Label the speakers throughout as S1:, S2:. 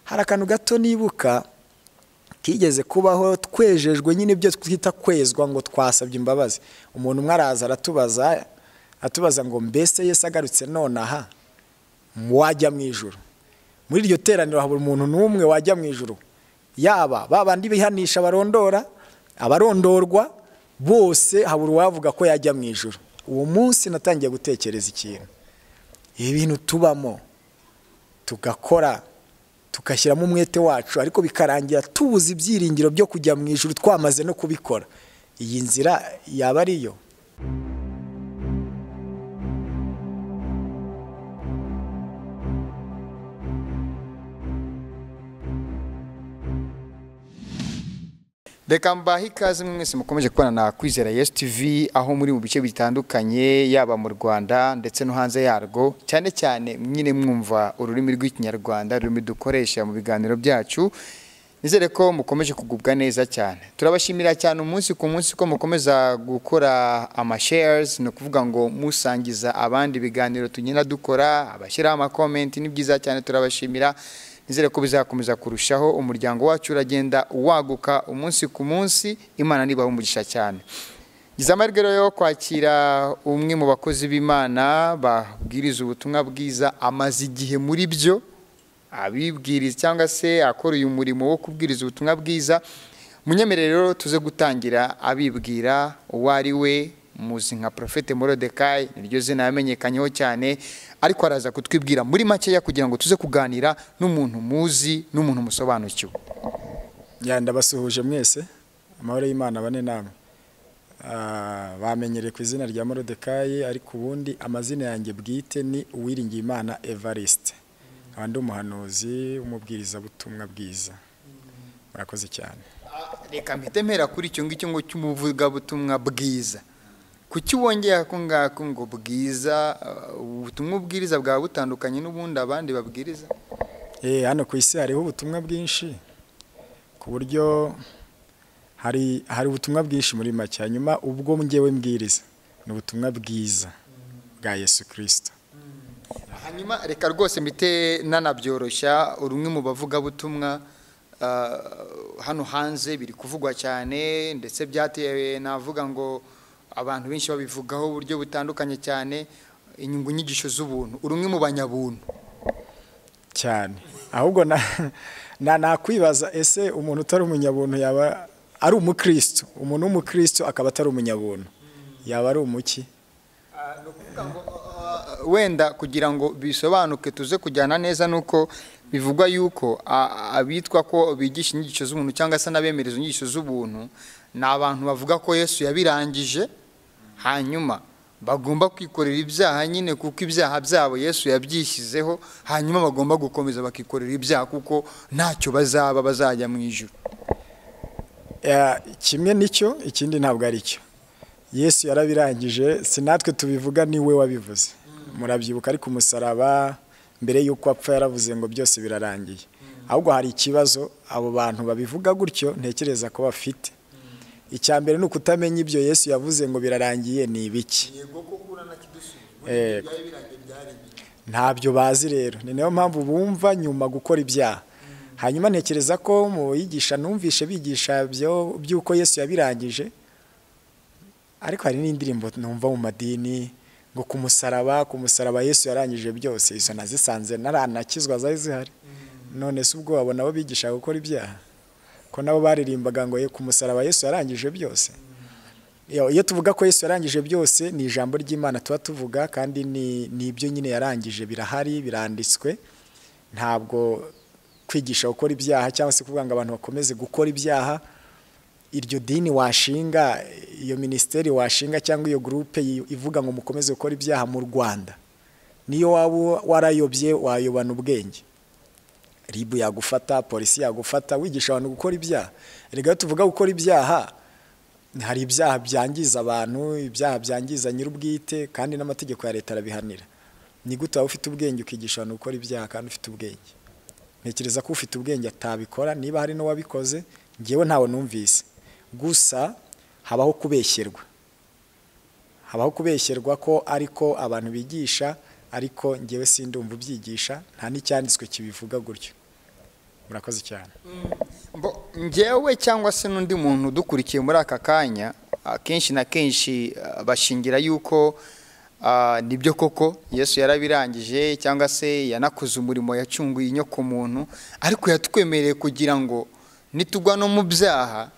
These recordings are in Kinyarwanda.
S1: hari akantu gato nibuka kigeze kubaho twejejwe nyine ibyo twita kwezwa ngo twasabye imbabazi umuntu umwe araza aratubaza atubaza ngo mbese Yesu agarutse nonaha wajya mu ijoro muri iryo teraniro habura umuntu n'umwe wajya mu ijoro yaba babandi bihanisha barondora abarondorwa bose habura uwavuga ko yajya mu ijoro uwo munsi natangiye gutekereza ikintu ibi bintu tubamo tugakora tugashyiramo umwete wacu ariko bikarangira tubuze ibyiringiro byo kujya mu ijoro twamaze no kubikora iyi nzira yaba ariyo
S2: reka mbahe ikaze mwese mukomeje kubana na kwizera yesu tv aho muri mu bice bitandukanye yaba mu rwanda ndetse no hanze yarwo cyane cyane nyine mwumva ururimi rw'ikinyarwanda rurimi dukoresha mu biganiro byacu nizere ko mukomeje kugubwa neza cyane turabashimira cyane umunsi ku munsi ko mukomeza gukora amashares ni ukuvuga ngo musangiza abandi ibiganiro tugenda dukora abashyiraho amakomenti ni byiza cyane turabashimira nizere ko bizakomeza kurushaho umuryango wacu uragenda waguka umunsi ku munsi imana niba umugisha cyane ngize amahirwe rero yo kwakira umwe mu bakozi b'imana babwiriza ubutumwa bwiza amaze igihe muri byo abibwiriza cyangwa se akora uyu murimo wo kubwiriza ubutumwa bwiza munyemerere rero tuze gutangira abibwira uwo ari we muzi nka porofete morodekayi niryo zina yamenyekanyeho cyane ariko araza kutwibwira muri makeya kugira ngo tuze kuganira n'umuntu muzi n'umuntu musobanukiwe
S1: ndabasuhuje mwese amahoro y'imana bane namwe bamenyereye ku izina rya morodekayi ariko ubundi amazina yanjye bwite ni uwiringiye imana evariste abandi umuhanuzi w'umubwirizabutumwa bwiza murakoze cyane
S2: reka mpite mpera kuri icyo ngicyo ngo cy'umuvugabutumwa bwiza kuki wongeye ako ngako ngo bwiza ubutumwa ubwiriza bwaba butandukanye n'ubundi abandi babwiriza
S1: hano ku isi hariho ubutumwa bwinshi ku buryo hari hari ubutumwa bwinshi muri make hanyuma ubwo ngewe mbwiriza ni ubutumwa bwiza bwa yesu kirisita
S2: hanyuma reka rwose mbite nanabyoroshya urumwe mu bavugabutumwa hano hanze biri kuvugwa cyane ndetse byatewe navuga ngo abantu benshi babivugaho uburyo butandukanye cyane inyungu nyigisho z'ubuntu urumwe mu banyabuntu
S1: cyane ahubwo nakwibaza ese umuntu utari umunyabuntu yaba ari umukristo umuntu w'umukristo akaba atari umunyabuntu yaba ari umuki
S2: wenda kugira ngo bisobanuke tuze kujyana neza nuko bivugwa yuko abitwa ko bigisha inyigisho z'ubuntu cyangwa se n'abemereza inyigisho z'ubuntu ni abantu bavuga ko yesu yabirangije hanyuma bagomba kwikorera ibyaha nyine kuko ibyaha byabo yesu yabyishyizeho hanyuma bagomba gukomeza bakikorera ibyaha kuko ntacyo bazaba bazajya mu ijoro
S1: kimwe nicyo ikindi ntabwo ari cyo yesu yarabirangije si natwe tubivuga niwe wabivuze murabyibuka ari ku musaraba mbere y'uko apfa yaravuze ngo byose birarangiye ahubwo hari ikibazo abo bantu babivuga gutyo ntekereza ko bafite icya mbere ni ukutamenya ibyo yesu yavuze ngo birarangiye ni ibiki ntabyo bazi rero ni nayo mpamvu bumva nyuma gukora ibyaha hanyuma ntekereza ko mu yigisha numvishe bigisha by'uko yesu yabirangije ariko hari n'indirimbo numva mu madini ngo ku musaraba ku musaraba yesu yarangije byose izo nazisanze naranakizwa zari zihari none se ubwo wabona abo bigisha gukora ibyaha ko nabo baririmbaga ngo ku musaraba yesu yarangije byose iyo tuvuga ko yesu yarangije byose ni ijambo ry'imana tuba tuvuga kandi ni ibyo nyine yarangije birahari biranditswe ntabwo kwigisha gukora ibyaha cyangwa se kuvuga ngo abantu bakomeze gukora ibyaha iryo dini washinga iyo minisiteri washinga cyangwa iyo gurupe ivuga ngo mukomeze gukora ibyaha mu rwanda niyo waba warayobye wayobana ubwenge ribu yagufata polisi yagufata wigisha abantu gukora ibyaha reka tuvuga gukora ibyaha hari ibyaha byangiza abantu ibyaha byangiza nyir'ubwite kandi n'amategeko ya leta arabihanira ni gute waba ufite ubwenge ukigisha abantu gukora ibyaha kandi ufite ubwenge ntekereza ko ufite ubwenge atabikora niba hari n'uwabikoze ngewe ntawe numvise gusa habaho kubeshyerwa habaho kubeshyerwa ko ariko abantu bigisha ariko ngewe sindumva ubyigisha nta n'icyanditswe kibivuga gutyo murakoze cyane
S2: Mbo- njyewe cyangwa se n'undi muntu udukurikiye muri aka kanya akenshi na kenshi ah, bashingira yuko ah, nibyo koko yesu yarabirangije cyangwa se yanakoze umurimo yacunguye inyo ku muntu ariko yatwemereye kugira ngo nitugwa no mu byaha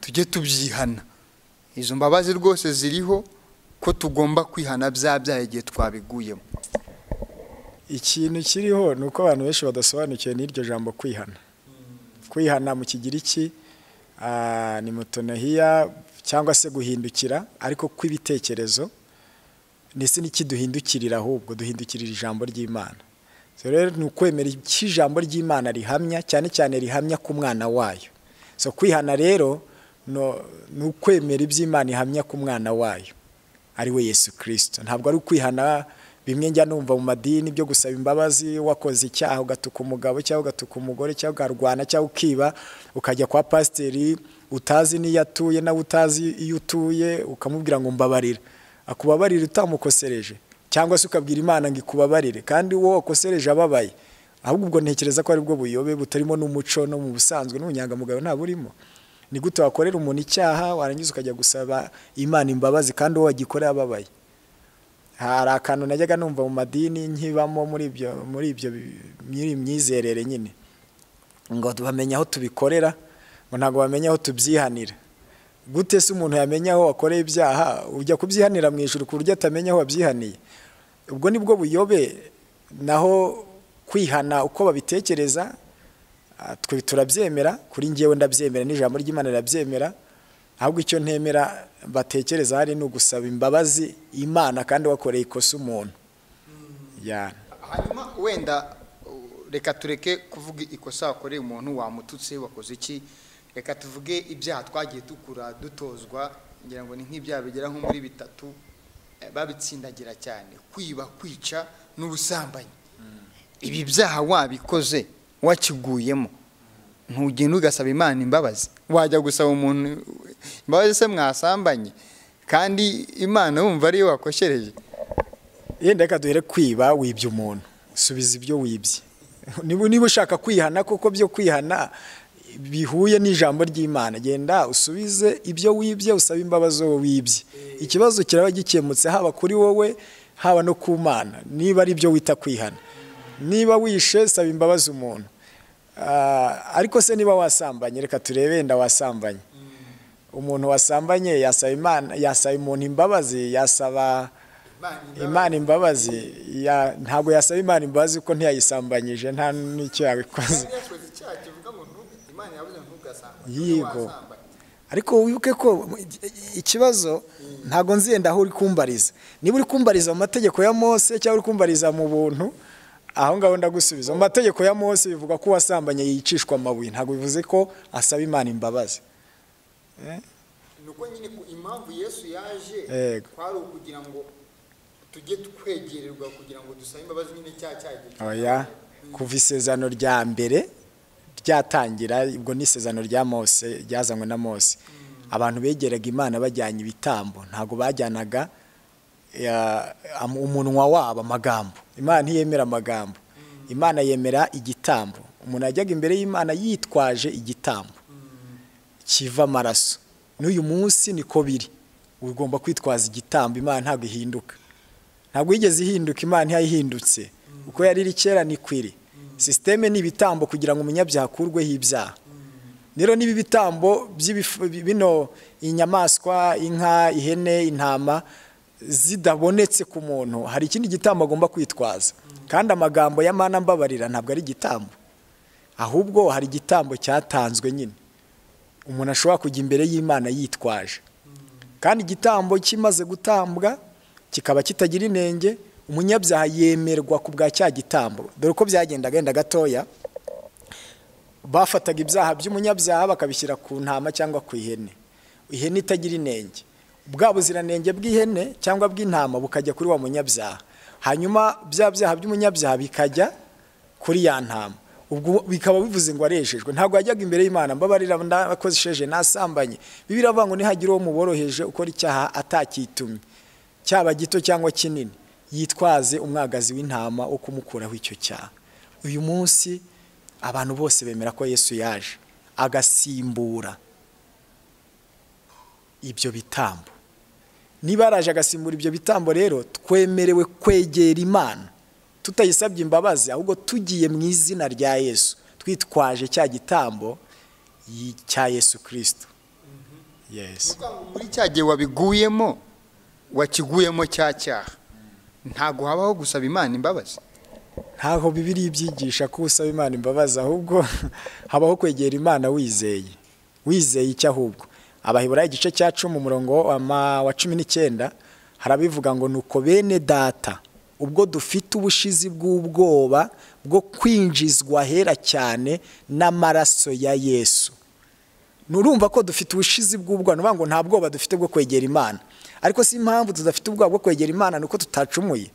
S2: tujye tubyihana izo mbabazi rwose ziriho ko tugomba kwihana bya byaha igihe twabiguyemo
S1: ikintu kiriho ni uko abantu benshi badasobanukiwe n'iryo jambo kwihana kwihana mu kigiriki ah, ni mutonahiya cyangwa se guhindukira ariko kw'ibitekerezo ndetse n'ikiduhindukirira ahubwo duhindukirira ijambo ry'imana So rero ni ukwemera icyo ijambo ry'imana rihamya cyane cyane rihamya ku mwana wayo so kwihana rero no- ni ukwemera iby'imana ihamya ku mwana wayo ari we yesu kirisito ntabwo ari ukwihana bimwe njya numva mu madini byo gusaba imbabazi wakoze icyaha ugatuka umugabo cyangwa ugatuka umugore cyangwa ukarwana cyangwa ukiba ukajya kwa pasiteri utazi n'iyo atuye nawe utazi iyo utuye ukamubwira ngo mbabarira akubabarire utamukosereje cyangwa se ukabwira imana ngo ikubabarire kandi uwo wakosereje ababaye ahubwo ubwo ntekereza ko aribwo buyobe butarimo n'umuco no mu busanzwe n'ubunyangamugayo nta burimo ni gute wakorera umuntu icyaha warangiza ukajya gusaba imana imbabazi kandi uwo wagikoreye ababaye hari akantu najyaga numva mu madini nkibamo muri ibyo muri ibyo bi- muri iyi myizerere nyine ngo bamenya aho tubikorera ngo ntabwo bamenya aho tubyihanira gute se umuntu yamenya aho wakoreye ibyaha ujya kubyihanira mu ijuru ku buryo atamenya aho wabyihaniye ubwo nibwo buyobe naho kwihana uko babitekereza ah, twe turabyemera kuri njyewe ndabyemera n'ijambo ry'imana rirabyemera ahubwo icyo ntemera batekereza hari ni ugusaba imbabazi imana kandi wakoreye ikosa umuntu ya
S2: hanyuma wenda uh, reka tureke kuvuga ikosa wakoreye umuntu wamututse wakoze iki reka tuvuge ibyaha twagiye dukura dutozwa ngira ngo ni nk'ibyaha bigera nko muri bitatu eh, babitsindagira cyane kwiba kwica n'ubusambanyi ibi byaha wabikoze wakiguyemo ntugenda ugasaba imana imbabazi wajya gusaba umuntu imbabazi se mwasambanye kandi imana wumva ariyo wakoshereje
S1: yenda reka duhere kwiba wibye umuntu subiza ibyo wibye niba niba ushaka kwihana kuko byo kwihana bihuye n'ijambo ry'imana genda usubize ibyo wibye usabe imbabazi uwo wibye ikibazo kiraba gikemutse haba kuri wowe haba no ku mana niba ari byo wita kwihana niba wishe saba imbabazi umuntu Ah, ariko se niba wasambanye reka turebe wenda wasambanye umuntu wasambanye yasaba imana yasaba umuntu imbabazi yasaba imana imbabazi ya- ntabwo yasaba imana imbabazi kuko ntiyayisambanyije nta n'icyo yabikoze Yego. ariko wibuke ko ikibazo ntabwo nzenda aho uri kumbariza niba uri kumbariza mu mategeko ya mose cyangwa uri kumbariza mu buntu aho ngaho ndagusubiza mu mategeko ya mose bivuga ko uwasambanye yicishwa amabuye ntabwo bivuze ko asaba imana imbabazi
S2: nuko nyine ku impamvu yesu yaje
S1: Yego.
S2: kwari ukugira ngo tujye twegererwa kugira ngo dusabe imbabazi nyine cya cyagiye
S1: oya kuva isezerano rya mbere ryatangira ubwo ni isezerano rya mose ryazanywe na mose abantu begeraga imana bajyanye ibitambo ntabwo bajyanaga ya- am- umunwa wabo amagambo imana ntiyemera amagambo imana yemera igitambo umuntu yajyaga imbere y'imana yitwaje igitambo kiva amaraso n'uyu munsi niko biri ugomba kwitwaza igitambo imana ntabwo ihinduka ntabwo yigeze ihinduka imana ntiyayihindutse uko yari iri kera niko iri sisiteme ni ibitambo kugira ngo umunyabyaha akurweho ibyaha rero niba ibitambo by'ibifu- bino inyamaswa inka ihene intama zidabonetse ku muntu hari ikindi gitambo agomba kwitwaza kandi amagambo ya mana mbabarira ntabwo ari igitambo ahubwo hari igitambo cyatanzwe nyine umuntu ashobora kujya imbere y'imana yitwaje kandi igitambo kimaze gutambwa kikaba kitagira inenge umunyabyaha yemerwa ku bwa cya gitambo dore uko byagenda genda gatoya bafataga ibyaha by'umunyabyaha bakabishyira ku ntama cyangwa ku ihene ihene itagira inenge bwa buziranenge bw'ihene cyangwa bw'intama bukajya kuri wa munyabyaha hanyuma bya byaha by'umunyabyaha bikajya kuri ya ntama ubwo bikaba bivuze ngo arejejwe ntabwo yajyaga imbere y'imana mbabarira ndakoresheje nasambanye bibiri avuga ngo nihagira uwo muboroheje ukora icyaha atakitumye cyaba gito cyangwa kinini yitwaze umwagazi w'intama wo kumukuraho icyo cyaha uyu munsi abantu bose bemera ko yesu yaje agasimbura ibyo bitambo niba yaraje agasimbura ibyo bitambo rero twemerewe kwegera imana tutayisabye imbabazi ahubwo tugiye mu izina rya yesu twitwaje cya gitambo cya yesu kirisito yesi
S2: muri cya gihe wabiguyemo wakiguyemo cya cyaha ntabwo habaho gusaba imana imbabazi
S1: ntaho bibiri ibyigisha ko usaba imana imbabazi ahubwo habaho kwegera imana wizeye wizeye icyo ahubwo abaheburayo igice cya cumi umurongo wa cumi n'icyenda harabivuga ngo nuko bene data ubwo dufite ubushizi bw'ubwoba bwo kwinjizwa hera cyane n'amaraso ya yesu nurumva ko dufite ubushizi bw'ubwoba ni ngo nta bwoba dufite bwo kwegera imana ariko si impamvu tudafite ubwoba bwo kwegera imana ni uko tutacumuye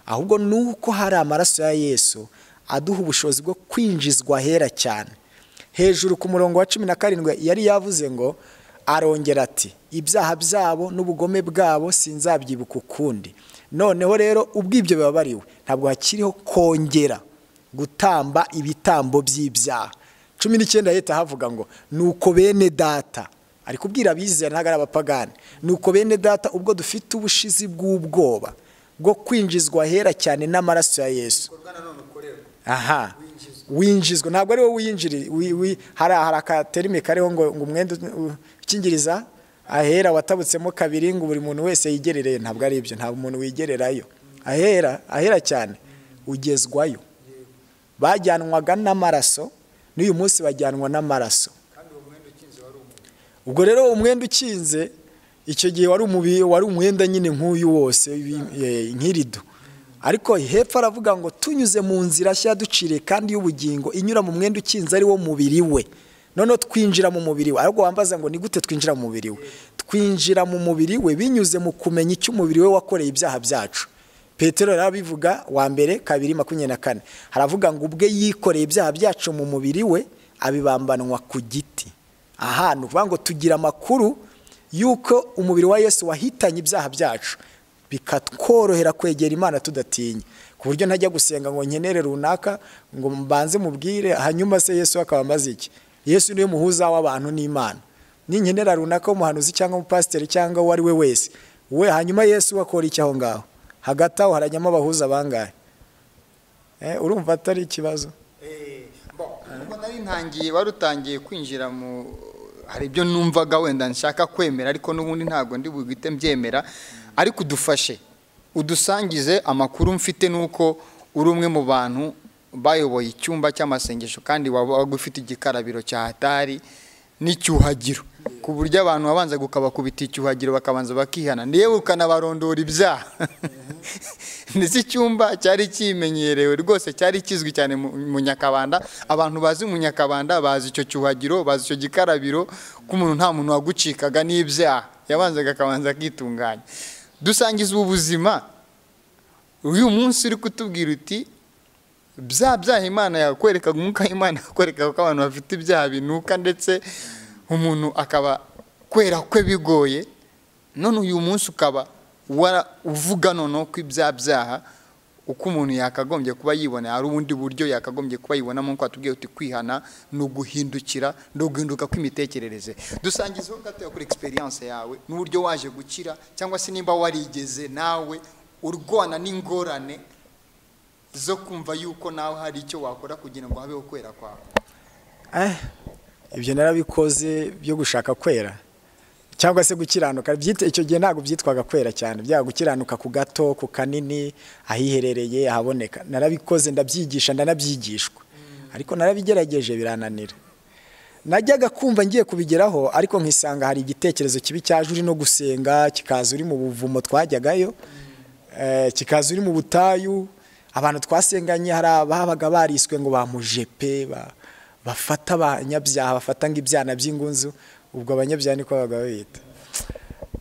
S1: ahubwo ni uko hari amaraso ya yesu aduha ubushobozi bwo kwinjizwa hera cyane hejuru ku murongo wa cumi na karindwi yari yavuze ngo arongera ati ibyaha byabo n'ubugome bwabo sinzabyibuka ukundi noneho rero ubwo ibyo bibabariwe ntabwo hakiriho kongera gutamba ibitambo by'ibyaha cumi n'icyenda leta havuga ngo nuko bene data ari kubwira abizera ntabwo ari abapagani nuko bene data ubwo dufite ubushizi bw'ubwoba bwo kwinjizwa hera cyane n'amaraso ya yesu aha winjizwa ntabwo ari wowe winjiri hari akaterime kariho ngo ngo umwenda ukingiriza ahera watabutsemo kabiri ngo buri muntu wese yigerereye ntabwo ari ibyo ntabwo umuntu wigererayo ahera ahera cyane ugezwayo bajyanwaga n'amaraso n'uyu munsi bajyanwa n'amaraso ubwo rero umwenda ukinze icyo gihe wari umwenda nyine nk'uyu wose nk'irido ariko hepfo aravuga ngo tunyuze mu nzira nshya ducire kandi y'ubugingo inyura mu mwenda ukinze ari wo mubiri we noneho twinjira mu mubiri we ariko wambaza ngo ni gute twinjira mu mubiri we twinjira mu mubiri we binyuze mu kumenya icyo umubiri we wakoreye ibyaha byacu petero abivuga wa mbere kabiri makumyabiri na kane haravuga ngo ubwe yikoreye ibyaha byacu mu mubiri we abibambanwa ku giti ahantu uvuga ngo tugira amakuru y'uko umubiri wa yesu wahitanye ibyaha byacu bikatworohera kwegera imana tudatinya ku buryo ntajya gusenga ngo nkenere runaka ngo mbanze mubwire hanyuma se yesu akaba amaze iki yesu niwe muhuza w'abantu n'imana n'inkenera runaka w'umuhanuzi cyangwa umupasiteri cyangwa uwo ari we wese we hanyuma yesu akora iki aho ngaho hagati aho harajyamo abahuza bangahe urumva atari ikibazo
S2: nari ntangiye wari utangiye kwinjira mu hari ibyo numvaga wenda nshaka kwemera ariko n'ubundi ntabwo ndi buhite mbyemera ariko udufashe udusangize amakuru mfite nuko uri umwe mu bantu bayoboye icyumba cy'amasengesho kandi waba ufite igikarabiro cya hatari n'icyuhagiro ku buryo abantu babanza gukabakubita icyuhagiro bakabanza bakihana yewe ukanabarondora ibyaha ndetse icyumba cyari kimenyerewe rwose cyari kizwi cyane mu nyakabanda abantu bazi mu nyakabanda bazi icyo cyuhagiro bazi icyo gikarabiro ko umuntu nta muntu wagucikaga n'ibyaha yabanzaga akabanza akitunganya dusangiza ubuzima uyu munsi uri kutubwira uti bya byaha imana yakwerekaga umwuka w'imana yakwerekaga ko abantu bafite ibyaha binuka ndetse umuntu akaba kwera kwe bigoye none uyu munsi ukaba uvuga noneho ko ibya byaha uko umuntu yakagombye kuba yibona hari ubundi buryo yakagombye kuba yibonamo nk'uko watubwiye uti kwihana ni uguhindukira ni uguhinduka kw'imitekerereze dusangizeho gato kuri egisperiyanse yawe n'uburyo waje gukira cyangwa se nimba warigeze nawe urwana n'ingorane zo kumva yuko nawe hari icyo wakora kugira ngo habeho kwera kwawe
S1: ibyo narabikoze byo gushaka kwera cyangwa se gukiranuka icyo gihe ntabwo byitwaga kwera cyane byaba gukiranuka ku gato ku kanini ahiherereye ahaboneka narabikoze ndabyigisha ndanabyigishwa ariko narabigerageje birananira najyaga kumva ngiye kubigeraho ariko nkisanga hari igitekerezo kibi cyaje uri no gusenga kikaza uri mu buvumo twajyagayo kikaza uri mu butayu abantu twasenganye hari ababaga bariswe ngo bamujepe bafata abanyabyaha bafata ngo ibyana by'ingunzu ubwo abanyabyaha niko babaga babita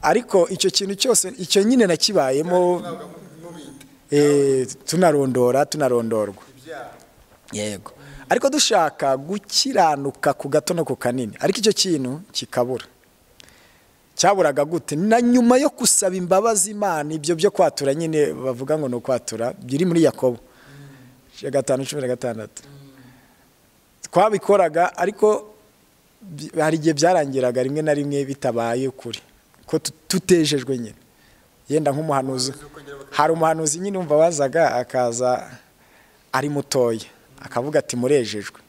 S1: ariko icyo kintu cyose icyo nyine nakibayemo tunarondora tunarondorwa yego ariko dushaka gukiranuka ku gato no ku kanini ariko icyo kintu kikabura cyaburaga gute na nyuma yo gusaba imbabazi imana ibyo byo kwatura nyine bavuga ngo ni ukwatura biri muri yakobo gatanu cumi na gatandatu twabikoraga ariko bi- hari igihe byarangiraga rimwe na rimwe bitabaye ukuri ko tu- tutejejwe nyine yenda nk'umuhanuzi hari umuhanuzi nyine wumva wazaga akaza ari mutoya akavuga ati murejejwe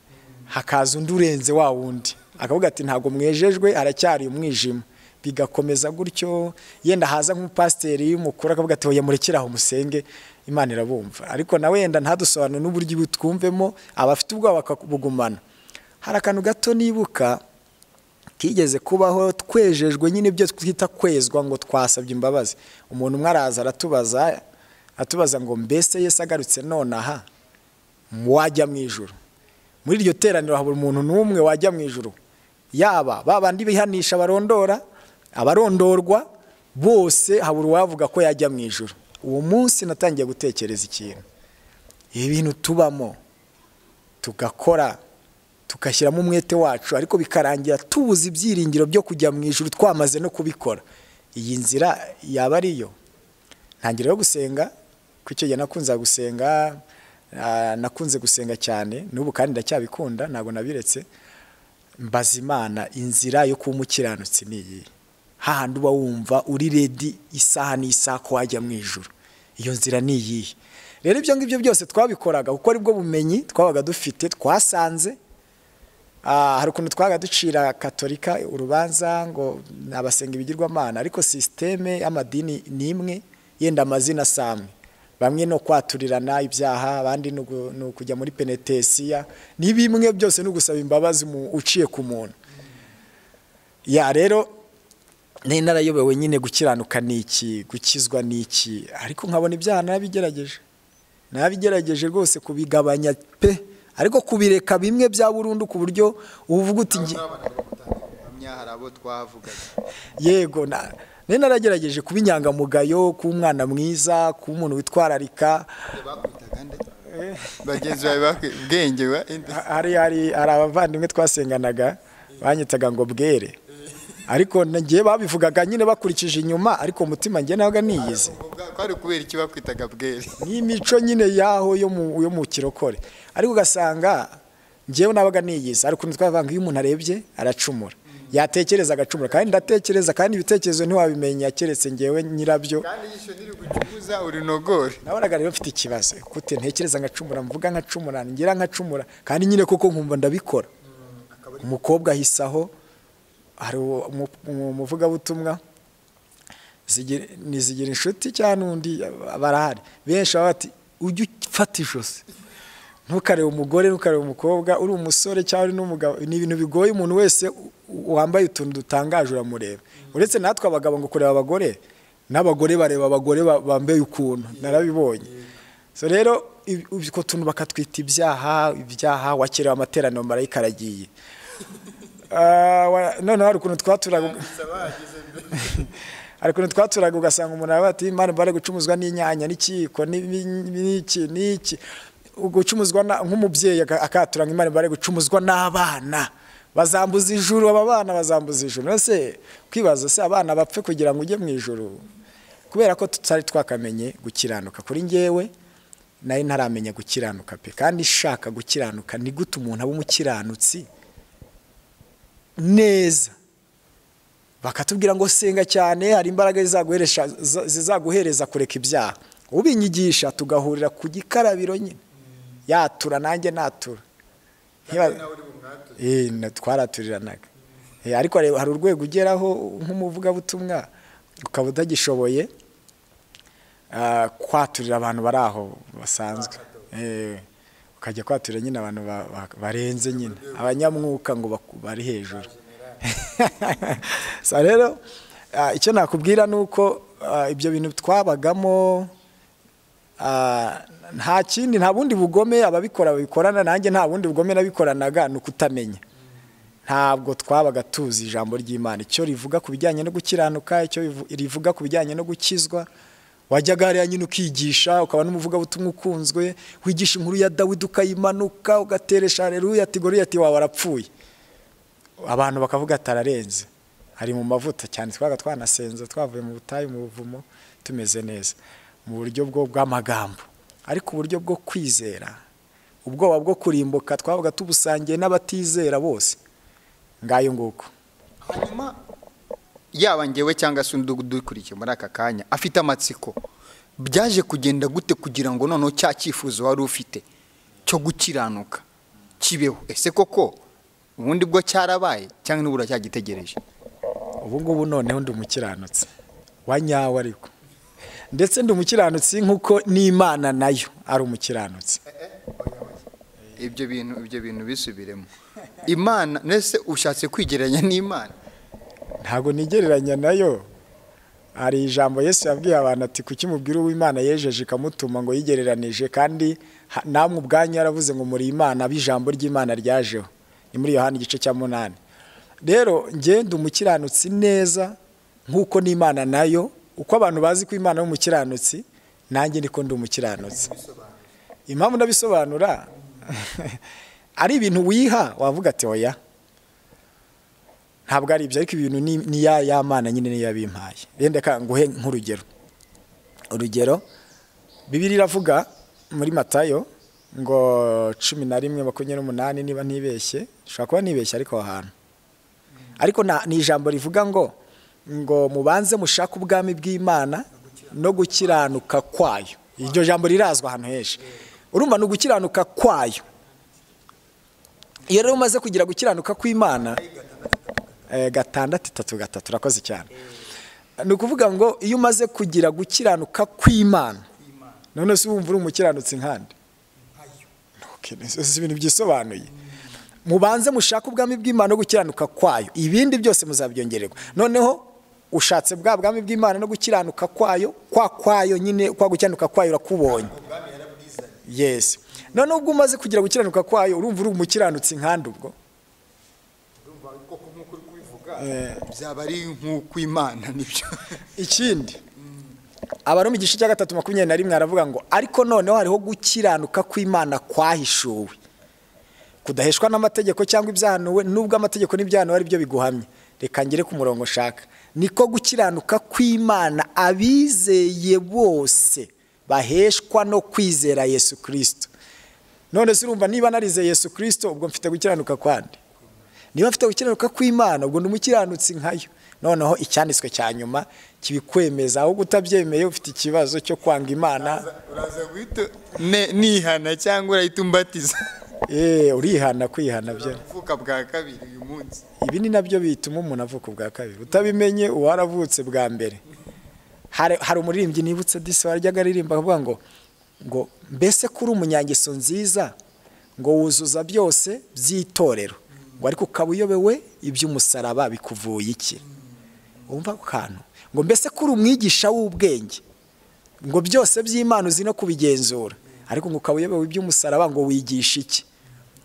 S1: hakaza undi urenze wa wundi akavuga ati ntabwo mwejejwe haracyari umwijima bigakomeza gutyo yenda haza nk'umupasiteri mukuru akavuga ati oya murekere aho musenge imana irabumva ariko nawe yenda ntadusobanure n'uburyo twumvemo abafite ubwoba bakabugumana hari akantu gato nibuka kigeze kubaho twejejwe nyine ibyo twita kwezwa ngo twasabye imbabazi umuntu umwe araza aratubaza atubaza ngo mbese Yesu agarutse nonaha wajya mu ijoro muri iryo teraniro habura umuntu n'umwe wajya mu ijoro yaba babandi bihanisha abarondora abarondorwa bose habura uwavuga ko yajya mu ijoro uwo munsi natangiye gutekereza ikintu ibi bintu tubamo tugakora tugashyiramo umwete wacu ariko bikarangira tubuze ibyiringiro byo kujya mu ijuru twamaze no kubikora iyi nzira yaba ariyo ntangira yo gusenga ku icyo gihe nakunze gusenga ah, nakunze gusenga cyane n'ubu kandi ndacyabikunda ntabwo nabiretse mbaza imana inzira yo kuba umukiranutsi ni iyi hahandi uba wumva uri redi isaha n'isaha ko wajya mu ijuru iyo nzira ni iyihe rero ibyo ngibyo byose twabikoraga kuko aribwo bumenyi twabaga dufite twasanze Ah, hari ukuntu twaga ducira katolika urubanza ngo ni abasenga ibigirwamana ariko sisiteme y'amadini ni imwe yenda amazina si amwe bamwe ni kwaturirana ibyaha abandi ni ugu- ni ukujya muri penetesiya ni bimwe byose ni ugusaba imbabazi mu- uciye ku muntu ya rero nari narayobewe nyine gukiranuka ni iki gukizwa ni iki ariko nkabona ibyaha narabigerageje nabigerageje rwose kubigabanya pe ariko kubireka bimwe bya burundu ku buryo uvuga uti nge-
S2: hari abo twavugaga
S1: yego na- nari naragerageje kuba inyangamugayo kuba umwana mwiza kuba umuntu witwararika
S2: bakwitaga nde bagenzi bawe bakwi- bwenge wa inde
S1: Ha- hari hari hari abavandimwe twasenganaga banyitaga ngo bwere ariko nagiye babivugaga nyine bakurikije inyuma ariko umutima njye nabaga niyizi
S2: kwari ukubera iki bakwitaga bwere
S1: n'imico nyine yaho yo mu yo mu kirokore ariko ugasanga njyewe nabaga niyizi hari ukuntu twavanga iyo umuntu arebye aracumura yatekereza agacumura kandi ndatekereza kandi ibitekerezo ntiwabimenya keretse njyewe nyirabyo
S2: kandi yisho niri gucukuza urinogore
S1: nabonaga rero mfite ikibazo kute ntekereza nkacumura mvuga nkacumura ngira nkacumura kandi nyine koko nkumva ndabikora umukobwa ahise aho hari uwo- umu- umu- umuvugabutumwa Zigira- ni zigira inshuti cyangwa n'undi barahari benshi baba bati ujye ufata ijosi ntukarebe umugore ntukarebe umukobwa uri umusore cyangwa uri n'umugabo ni ibintu bigoye umuntu wese u- u- wambaye utuntu dutangaje uramureba uretse natwe abagabo ngo kureba abagore n'abagore bareba abagore ba- bambaye ukuntu narabibonye so rero ib- utwo tuntu bakatwita ibyaha ibyaha wakerewe amateraniro marayika aragiye Ah, wa- noneho hari ukuntu twaturaga hari ukuntu twaturaga ugasanga umuntu aravuga ati imana mbare gucumuzwa n'inyanya n'ikiyiko n'ibi- n'iki n'iki gucumuzwa na- nk'umubyeyi aka- akatura ngo imana mbare gucumuzwa n'abana bazambuza ijuru aba bana bazambuza ijuru mbese kwibaza se abana bapfe kugira ngo ujye mu ijuru kubera ko tutari twakamenye gukiranuka kuri njyewe nari ntaramenya gukiranuka pe kandi ishaka gukiranuka ni gute umuntu aba umukiranutsi neza bakatubwira ngo senga cyane hari imbaraga zizaguheresha- za- zizaguhereza kureka ibyaha ubinyigisha tugahurira ku gikarabiro nyine yatura nanjye natura Nkiba- Eh, na- twaraturiranaga Eh, ariko hari- hari urwego ugeraho nk'umuvugabutumwa ukaba utagishoboye ah, kwaturira abantu bari aho basanzwe Eh, ukajya kwaturira nyine abantu ba- ba- barenze nyine abanyamwuka ngo baku- bari hejuru so rero ah, icyo nakubwira ni uko ah, ibyo bintu twabagamo ah, nta kindi nta bundi bugome ababikora babikorana nanjye nta bundi bugome nabikoranaga ni ukutamenya ntabwo twabaga tuzi ijambo ry'imana icyo rivuga ku bijyanye no gukiranuka icyo rivu- rivuga ku bijyanye no gukizwa wajyaga hariya nyine ukigisha ukaba n'umuvugabutumwa ukunzwe wigisha inkuru ya dawidi ukayimanuka ugateresha hareruya ati goriya ati wawe arapfuye abantu bakavuga ati ararenze ari mu mavuta cyane twabaga twanasenza twavuye mu butayu mu buvumo tumeze neza mu buryo bwo bw'amagambo ariko uburyo bwo kwizera ubwoba bwo kurimbuka twavuga tubusangiye n'abatizera bose ngayo nguko
S2: hanyuma yaba ngewe cyangwa se undi udukurikiye muri aka kanya afite amatsiko byaje kugenda gute kugira ngo noneho cya cyifuzo wari ufite cyo gukiranuka kibeho ese koko ubundi bwo cyarabaye cyangwa nibura cyagitegereje
S1: ubu ngubu noneho ndi umukiranutsi wa nyawo ariko ndetse ndi umukiranutsi nk'uko n'imana nayo ari umukiranutsi
S2: ibyo bintu ibyo bintu bisubiremo imana mbese ushatse kwigereranya n'imana
S1: ntabwo nigereranya nayo hari ijambo Yesu yabwiye abantu ati kuki mubwira uw'imana yejeje ikamutuma ngo yigereranije kandi namwe ubwanyu yaravuze ngo muri imana abe ijambo ry'imana ryajeho ni muri yohani igice cya munani rero ngenda umukiranutsi neza nk'uko n'imana nayo uko abantu bazi ko imana y'umukiranutsi nanjye niko ndi umukiranutsi impamvu ndabisobanura ari ibintu wiha wavuga ati oya ntabwo ari ibyo ariko ibintu ni ya mana nyine niyo yabimpaye rende nguhe nk'urugero urugero bibiri iravuga muri matayo ngo cumi na rimwe makumyabiri n'umunani niba ntibeshye ushobora kuba nibeshye ariko aho hantu ariko ni ijambo rivuga ngo ngo mubanze mushake ubwami bw'imana no gukiranuka kwayo iryo jambo rirazwa ahantu henshi urumva ni ugukiranuka kwayo iyo rero umaze kugira gukiranuka kw'imana gatandatu itatu gatatu urakoze cyane ni ukuvuga ngo iyo umaze kugira gukiranuka kw'imana none se wumva uri umukiranutsi nkandi si ibintu byisobanuye mubanze mushake ubwami bw'imana no gukiranuka kwayo ibindi byose muzabyongererwa noneho ushatse bwa bwami bw'imana no gukiranuka kwayo kwa kwayo nyine kwa gukiranuka kwayo urakubonye yesi noneho ubwo umaze kugira gukiranuka kwayo urumva uri umukiranutsi nkandi ubwo
S2: byaba ari nk'ukw'imana nibyo
S1: ikindi abaroma igice cya gatatu makumyabiri na rimwe aravuga ngo ariko noneho hariho gukiranuka kw'imana kwahishuwe kudaheshwa n'amategeko cyangwa ibyahanuwe nubwo amategeko n'ibyahanuwe ari byo biguhamye reka ngere ku murongo ushaka niko gukiranuka kw'imana abizeye bose baheshwa no kwizera yesu kirisito none se urumva niba narizeye yesu kirisito ubwo mfite gukiranuka kwandi niba afite gukiranuka kw'imana ubwo umukiranutsi nkayo noneho icyanditswe cya nyuma kibikwemeza ahubwo utabyemeye ufite ikibazo cyo kwanga imana
S2: uraza guhita nihana cyangwa urahita umbatiza
S1: eee urihana kwihana byo
S2: uvuka bwa kabiri uyu munsi
S1: ibi ni nabyo bituma umuntu avuka ubwa kabiri utabimenye uwaravutse bwa mbere hari umuririmbyi nibutse disi waryaga aririmba avuga ngo ngo mbese kuri umunyangeso nziza ngo wuzuza byose by'itorero ngo ariko ukaba uyobewe iby'umusaraba bikuvuye iki wumva ako kantu ngo mbese kuri umwigisha w'ubwenge ngo byose by'imana uzi no kubigenzura ariko ngo ukaba uyobewe iby'umusaraba ngo wigisha iki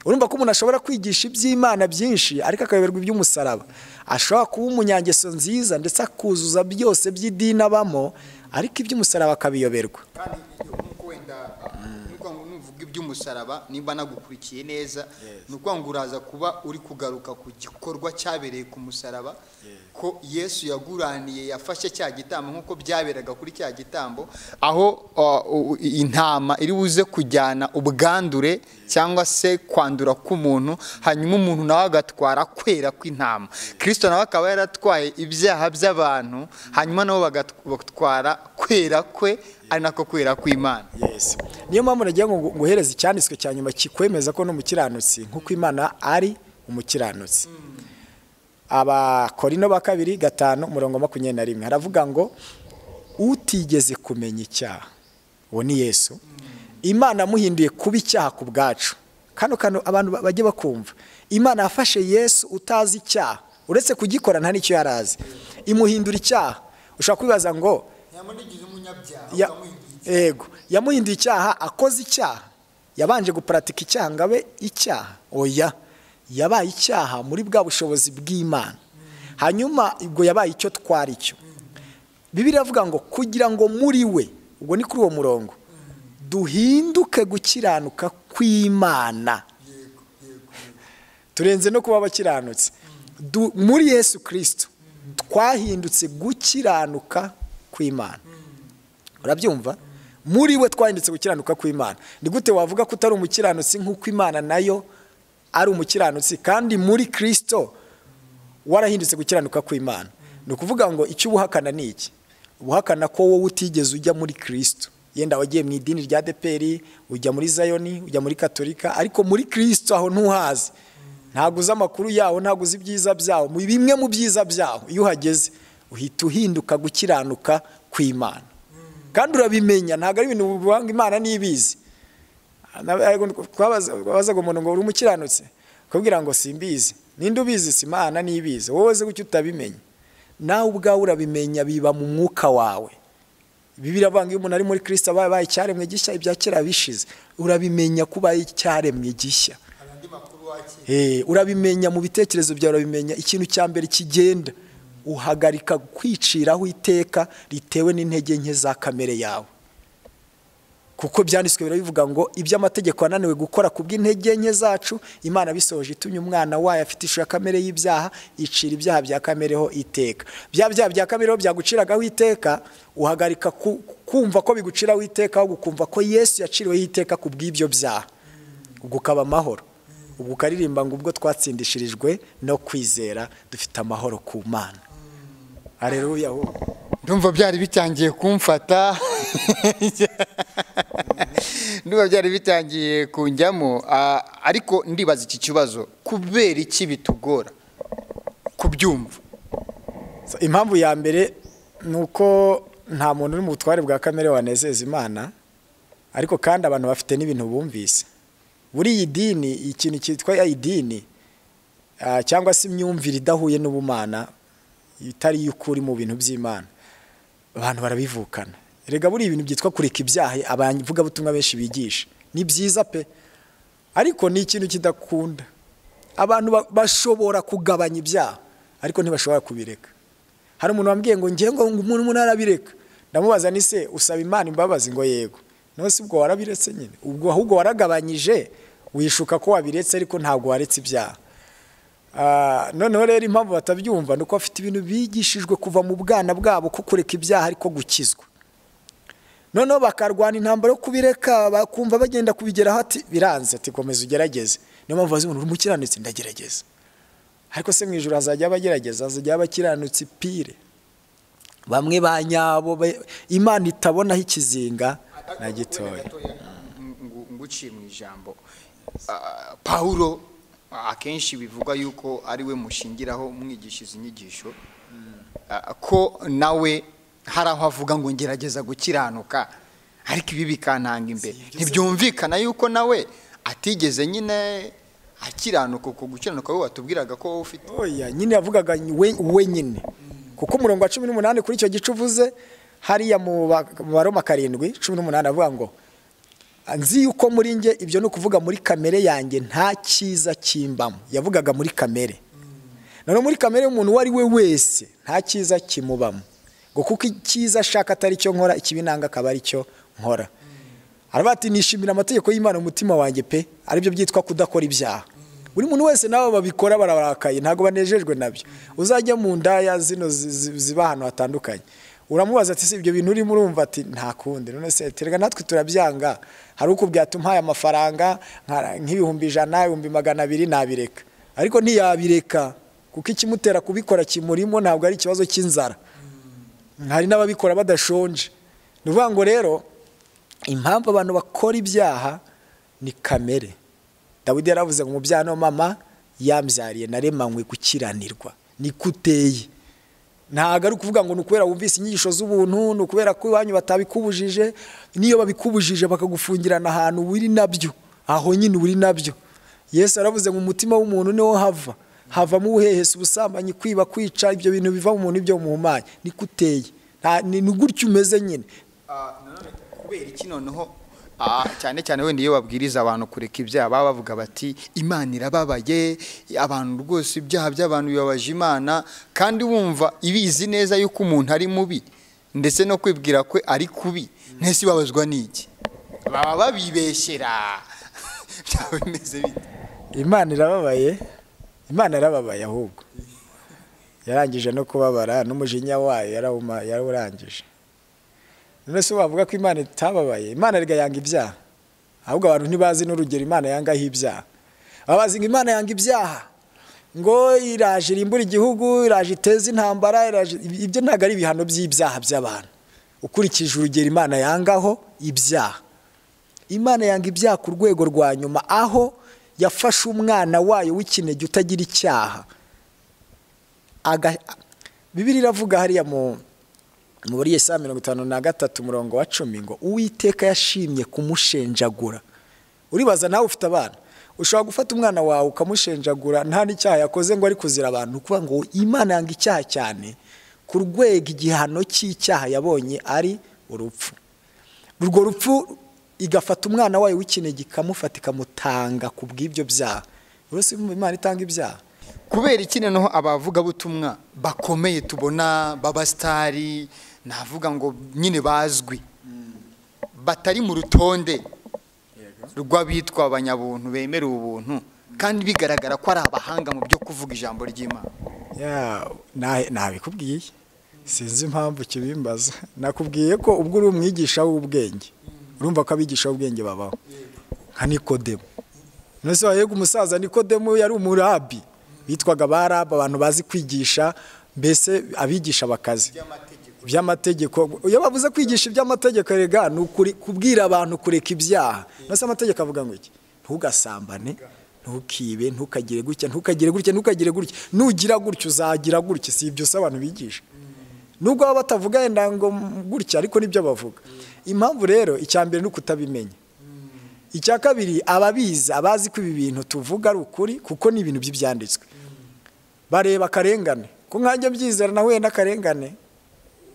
S1: urumva ko umuntu ashobora kwigisha iby'imana byinshi ariko akayoberwa iby'umusaraba ashobora kuba umunyangeso nziza ndetse akuzuza byose by'idini abamo ariko iby'umusaraba akabiyoberwa
S2: iby'umusaraba nimba nagukurikiye neza ni ukuvuga ngo uraza kuba uri kugaruka ku gikorwa cyabereye ku musaraba ko yesu yaguraniye yafashe cya gitambo nk'uko byaberaga kuri cya gitambo aho intama iri buze kujyana ubwandure cyangwa se kwandura k'umuntu hanyuma umuntu nawe agatwara kwera kw'intama kirisito nawe akaba yaratwaye ibyaha by'abantu hanyuma nabo bagatwara kwera kwe ari nako kwera kw'imana
S1: niyo mpamvu nagira ngo nguhereze icyanditswe cya nyuma kikwemeza ko n'umukiranutsi nk'uko imana ari umukiranutsi abakorino ba kabiri gatanu umurongo makumyabiri na rimwe haravuga ngo utigeze kumenya icyaha uwo ni yesu imana amuhinduye kuba icyaha ku bwacu kano kano abantu bajye bakumva imana yafashe yesu utazi icyaha uretse kugikora nta n'icyo yari azi imuhindura icyaha ushobora kwibaza ngo yego yamuhinduye icyaha akoze icyaha yabanje guparatika icyaha ngo abe icyaha oya yabaye icyaha muri bwa bushobozi bw'imana hanyuma ubwo yabaye icyo twari cyo bibiri iravuga ngo kugira ngo muri we ubwo ni kuri uwo murongo duhinduke gukiranuka kw'imana turenze no kuba abakiranutsi muri yesu kirisito twahindutse gukiranuka kw'imana urabyumva muri we twahindutse gukiranuka kw'imana ni gute wavuga ko utari umukiranutsi nk'uko imana nayo ari umukiranutsi kandi muri kirisito warahindutse gukiranuka kw'imana ni ukuvuga ngo icyo uba uhakana ni iki uhakana ko wowe utigeze ujya muri kirisito yenda wagiye mu idini rya deperi ujya muri zayoni ujya muri katolika ariko muri kirisito aho ntuhazi ntabwo uzi amakuru yawo ntabwo uzi ibyiza byawo mu bimwe mu byiza byawo iyo uhageze uhita uhinduka gukiranuka kw'imana kandi urabimenya ntabwo ari ibintu bivanga imana n'ibizi twabazaga umuntu ngo uri umukiranutse akabwira ngo simbizi ninde ubizi si imana n'ibizi wowe uzi gutyo utabimenya nawe ubwawe urabimenya biba mu mwuka wawe bibiri avanga iyo umuntu ari muri kirisita abaye icyaremwe gishya ibya kera bishize urabimenya ko ubaye icyaremwe gishya urabimenya mu bitekerezo byawe urabimenya ikintu cya mbere kigenda uhagarika kwiciraho iteka ritewe n'intege nke za kamere yawe kuko byanditswe birabivuga ngo iby'amategeko ananiwe gukora ku bw'intege nke zacu imana bisohoje itumye umwana wayo afite ishusho ya kamere y'ibyaha icira ibyaha bya kamereho iteka bya byaha bya kamereho byaguciragaho iteka uhagarika kumva ko biguciraho iteka ahubwo ukumva ko yesu yaciriweho iteka ku bw'ibyo byaha ubwo ukaba amahoro ubwo ukaririmba ngo ubwo twatsindishirijwe no kwizera dufite amahoro ku mana hareruya
S2: ndumva byari bitangiye kumfata ndumva byari bitangiye kunjyamo ariko ndibaza iki kibazo kubera iki bitugora kubyumva
S1: impamvu ya mbere ni uko nta muntu uri mu butware bwa kamere wanezeza imana ariko kandi abantu bafite n'ibintu bumvise buri iyi dini ikintu cyitwa idini cyangwa se imyumvire idahuye n'ubumana itari iy'ukuri mu bintu by'imana abantu barabivukana rega buri ibintu byitwa kureka ibyaha abavugabutumwa benshi bigisha ni byiza pe ariko ni ikintu kidakunda abantu bashobora kugabanya ibyaha ariko ntibashobora kubireka hari umuntu wambwiye ngo ngengo umuntu umuntu arabireka ndamubaza ni se usaba imana imbabazi ngo yego nose ubwo warabiretse nyine ubwo ahubwo waragabanyije wishuka ko wabiretse ariko ntabwo waretse ibyaha noneho rero impamvu batabyumva ni uko bafite ibintu bigishijwe kuva mu bwana bwabo ko kureka ibyaha ariko gukizwa noneho bakarwana intambara yo kubireka bakumva bagenda kubigeraho ati biranze ati komeza ugerageze niyo mpamvu bazibona uri umukiranutsi ndagerageza ariko se mu ijoro hazajya abagerageza hazajya abakiranutsi pire bamwe ba nyabo imana itabonaho ikizinga na gitoya
S2: nguciye mu ijambo pawuro akenshi bivugwa yuko ari we mushingiraho mwigisha izi nyigisho ko nawe hari aho avuga ngo ngerageza gukiranuka ariko ibi bikantanga imbere ntibyumvikana yuko nawe atigeze nyine akiranuka ku gukiranuka we watubwiraga ko wowe ufite
S1: oya nyine yavugaga we nyine kuko umurongo wa cumi n'umunani kuri icyo gice uvuze hariya mu baroma karindwi cumi n'umunani avuga ngo nzi yuko muri nge ibyo ni ukuvuga muri kamere yanjye nta cyiza kimbamo yavugaga muri kamere noneho muri kamere y'umuntu uwo ari we wese nta cyiza kimubamo ngo kuko icyiza ashaka atari cyo nkora ikibinanga akaba ari cyo nkora ati nishimira amategeko y'imana umutima wanjye pe aribyo byitwa kudakora ibyaha buri muntu wese nabo babikora barabarakaye ntabwo banejejwe nabyo uzajya mu ndaya zino ziba ahantu hatandukanye uramubaza ati si ibyo bintu urimo urumva ati nta kundi none se terega natwe turabyanga hari ukubwira ati umpaye amafaranga nk'ibihumbi ijana ibihumbi magana abiri nabireka ariko ntiyabireka kuko ikimutera kubikora kimurimo ntabwo ari ikibazo cy'inzara hari n'ababikora badashonje ni ukuvuga ngo rero impamvu abantu bakora ibyaha ni kamere dawidi yaravuze ngo umubyaha mama yambyariye naremanywe gukiranirwa ni kuteye ntabwo ari ukuvuga ngo ni ukubera wumvise inyigisho z'ubuntu ni ukubera ko iwanyu batabikubujije n'iyo babikubujije bakagufungirana ahantu uri nabyo aho nyine uri nabyo yesu aravuze ngo umutima w'umuntu niwo hava havamo ubuhehesi ubusambanyi kwiba kwica ibyo bintu biva mu muntu ibyo muhumanya ni kuteye ni gutyo umeze nyine
S2: kubera iki noneho cyane cyane wenda iyo babwiriza abantu kureka ibyaha baba bavuga bati imana irababaye abantu rwose ibyaha by'abantu bibabaje imana kandi wumva ibizi neza yuko umuntu ari mubi ndetse no kwibwira kwe ari kubi ntese ibabazwa n'iki baba babibeshyera byaba bimeze bite
S1: imana irababaye imana irababaye ahubwo yarangije no kubabara n'umujinya wayo yarawurangije none se wavuga ko imana itababaye imana erega yanga ibyaha ahubwo abantu ntibazi n'urugero imana yangaho ibyaha babazi ngo imana yanga ibyaha ngo iraje irimbura igihugu iraje iteze intambara iraje ibyo ntabwo ari ibihano by'ibyaha by'abantu ukurikije urugero imana yangaho ibyaha imana yanga ibyaha ku rwego rwa nyuma aho yafashe umwana wayo w'ikinege utagira icyaha bibiri iravuga hariya mu muri iyo saa mirongo itanu na gatatu umurongo wa cumi ngo uwiteka yashimye kumushenjagura uribaza nawe ufite abana ushobora gufata umwana wawe ukamushenjagura nta n'icyaha yakoze ngo ari kuzira abantu kuvuga ngo imana yanga icyaha cyane ku rwego igihano cy'icyaha yabonye ari urupfu urwo rupfu igafata umwana wayo w'ikinege ikamufata ikamutanga ku bw'ibyo byaha rwose imana itanga ibyaha
S2: kubera iki noneho abavugabutumwa bakomeye tubona babasitari navuga ngo nyine bazwi batari mu rutonde rw'abitwa abanyabuntu bemerewe ubuntu kandi bigaragara ko ari abahanga mu byo kuvuga ijambo ry'imana
S1: ntabikubwiye sinzi impamvu kibimbaza nakubwiye ko ubwo uri umwigisha w'ubwenge urumva ko abigisha b'ubwenge babaho nka nikodemu none se wahega umusaza nikodemu yari umurabi bitwaga baraba abantu bazi kwigisha mbese abigisha bakazi iby'amategeko iyo bavuze kwigisha iby'amategeko rega ni kubwira abantu kureka ibyaha ndetse amategeko avuga ngo iki ntugasambane ntukibe ntukagire gutya ntukagire gutya ntukagire gutya nugira gutya uzagira gutya si ibyo usaba abantu bigisha nubwo baba batavuga yenda ngo gutya ariko nibyo bavuga impamvu rero icya mbere ni ukutabimenya icya kabiri ababizi abazi ko ibi bintu tuvuga ari ukuri kuko ni ibintu by'ibyanditswe bareba akarengane ku nkange byizera nahuye n'akarengane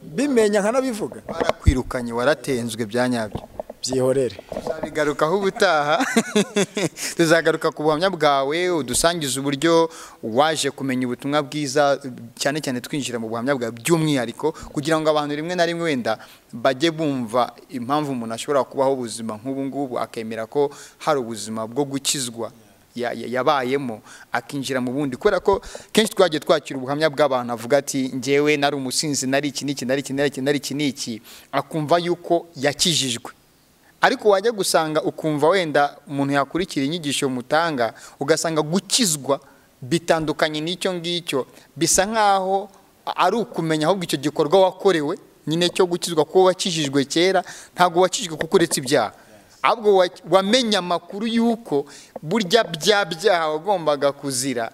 S1: bimenya nkanabivuga
S2: barakwirukanye waratenzwe bya nyabyo
S1: byihorere
S2: tuzabigarukaho ubutaha tuzagaruka ku buhamya bwawe udusangiza uburyo waje kumenya ubutumwa bwiza cyane cyane twinjira mu buhamya bwawe by'umwihariko kugira ngo abantu rimwe na rimwe wenda bajye bumva impamvu umuntu ashobora kubaho ubuzima nk'ubu ngubu akemera ko hari ubuzima bwo gukizwa yabayemo akinjira mu bundi kubera ko kenshi twagiye twakira ubuhamya bw'abantu avuga ati ngewe nari umusinzi nari iki n'iki nari iki nari iki nari iki n'iki akumva yuko yakijijwe ariko wajya gusanga ukumva wenda umuntu yakurikira inyigisho mutanga ugasanga gukizwa bitandukanye n'icyo ngicyo bisa nk'aho ari ukumenya ahubwo icyo gikorwa wakorewe nyine cyo gukizwa ko wakijijwe kera ntabwo wakijijwe kuko uretse ibyaha ahubwo wamenye amakuru y'uko burya bya byaha wagombaga kuzira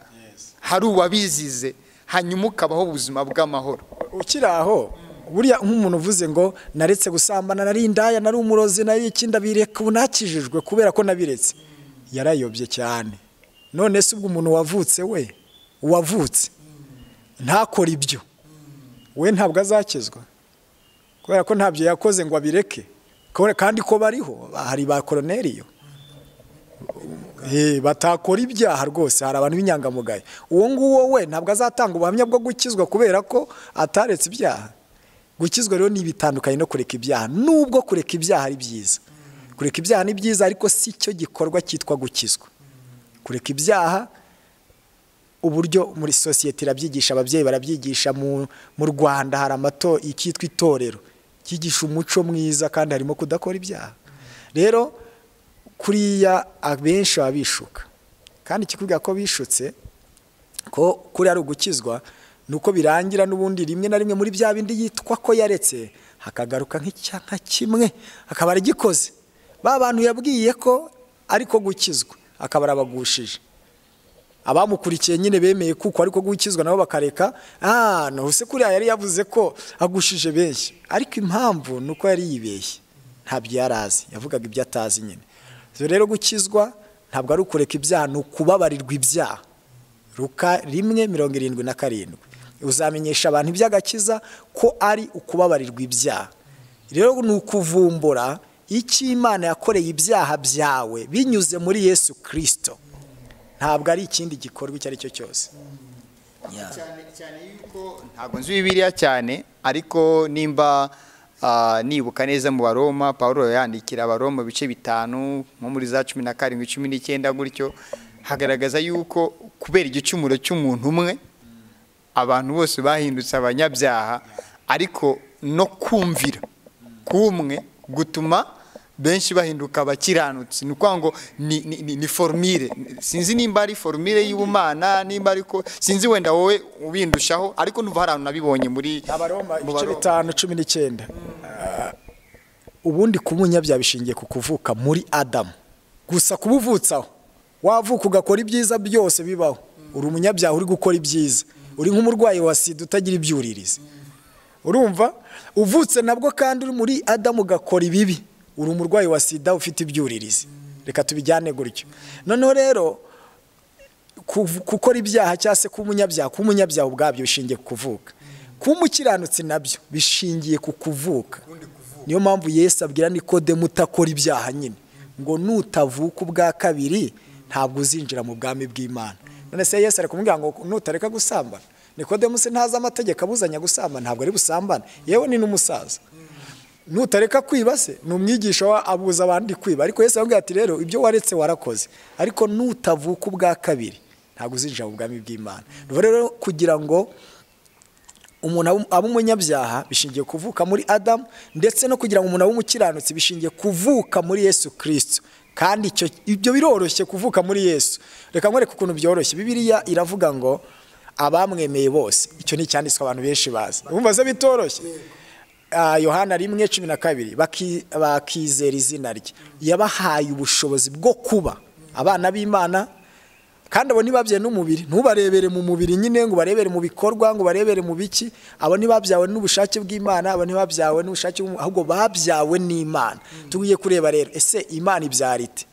S2: hari uwabizize hanyuma ukabaho ubuzima bw'amahoro
S1: ukiri aho buriya nk'umuntu uvuze ngo naretse gusambana nari indaya nari umurozi nari iki ndabireka ubu nakijijwe kubera ko nabiretse yarayobye cyane none se ubwo umuntu wavutse we uwavutse ntakore ibyo we ntabwo azakizwa kubera ko ntabyo yakoze ngo abireke kandi ko bariho hari ba koroneriyo batakora ibyaha rwose hari abantu b'inyangamugayo uwo nguwo we ntabwo azatanga ubuhamya bwo gukizwa kubera ko ataretse ibyaha gukizwa rero ni ibitandukanye no kureka ibyaha nubwo kureka ibyaha ari byiza kureka ibyaha ni byiza ariko si cyo gikorwa cyitwa gukizwa kureka ibyaha uburyo muri sosiyete irabyigisha ababyeyi barabyigisha mu rwanda hari amato icyitwa itorero cyigisha umuco mwiza kandi harimo kudakora ibyaha rero kuriya abenshi baba bishuka kandi ikikubwira ko bishutse ko kuriya ari ugukizwa ni uko birangira n'ubundi rimwe na rimwe muri bya bindi yitwa ko yaretse hakagaruka nka kimwe akaba aragikoze ba bantu yabwiye ko ariko gukizwa akaba arabagushije abamukurikiye nyine bemeye kuko ariko gukizwa nabo bakareka ah se kuriya yari yavuze ko agushije benshi ariko impamvu ni uko yari yibeshye ntabyo yari azi yavugaga ibyo atazi nyine rero gukizwa ntabwo ari ukureka ibyaha ni ukubabarirwa ibyaha ruka rimwe mirongo irindwi na karindwi uzamenyesha abantu iby'agakiza ko ari ukubabarirwa ibyaha rero ni ukuvumbura icyo imana yakoreye ibyaha byawe binyuze muri yesu kirisito ntabwo ari ikindi gikorwa icyo ari cyo cyose
S2: cyane yuko ntabwo nzi bibiriya cyane ariko nimba nibuka neza mu baroma paul yandikira abaroma bice bitanu nko muri za cumi na karindwi cumi n'icyenda gutyo hagaragaza yuko kubera igicumuro cy'umuntu umwe abantu bose bahindutse abanyabyaha ariko no kumvira k'umwe gutuma benshi bahinduka abakiranutsi ni ukuvuga ngo ni- ni- ni- ni forumire sinzi nimba ari forumire y'ubumana nimba ariko sinzi wenda wowe ubindushaho ariko numva hari abantu nabibonye muri
S1: abaroma
S2: mu
S1: ibice
S2: Baroma.
S1: bitanu cumi n'icyenda Ah, ubundi kumunyabyaha bishingiye ku kuvuka muri adamu gusa kuba uvutsaho wavuka ugakora ibyiza byose bibaho uri umunyabyaha uri gukora ibyiza uri nk'umurwayi wa sida utagira ibyuririzi urumva uvutse nabwo kandi uri muri adamu ugakora ibibi uri umurwayi wa sida ufite ibyuririzi reka tubijyane gutyo noneho rero kuv- gukora ibyaha cyangwa se kuba umunyabyaha kuba umunyabyaha ubwabyo bishingiye ku kuvuka kuba umukiranutsi nabyo bishingiye ku kuvuka niyo mpamvu yesu abwira nikodemu utakora ibyaha nyine ngo nutavuka ubwa kabiri ntabwo uzinjira mu bwami bw'imana none se yesu ari kumubwira ngo nutareka gusambana nikodemu se ntazi amategeko abuzanya gusambana ntabwo ari busambane yewe ni n'umusaza nutareka kwiba se ni umwigisha wa- abuza abandi kwiba ariko yesu aramubwira ati rero ibyo waretse warakoze ariko nutavuka ubwa kabiri ntabwo uzinjira mu bwami bw'imana Nuvuga rero kugira ngo umuntu abe- abe umunyabyaha bishingiye kuvuka muri adamu ndetse no kugira ngo umuntu abe umukiranutsi bishingiye kuvuka muri yesu kirisito kandi icyo ibyo biroroshye kuvuka muri yesu reka nkwereke ukuntu byoroshye bibiliya iravuga ngo abamwemeye bose icyo ni icyanditswe abantu benshi bazi wumva se bitoroshye Ah, yohana rimwe cumi na kabiri baki- bakizera izina rye yabahaye ubushobozi bwo kuba abana b'imana kandi abo ntibabyawe n'umubiri ntubarebere mu mubiri nyine ngo ubarebere mu bikorwa ngo ubarebere mu biki abo ntibabyawe n'ubushake bw'imana abo ntibabyawe n'ubushake bw'umuntu ahubwo babyawe n'imana tugiye kureba rero ese imana ibyara ite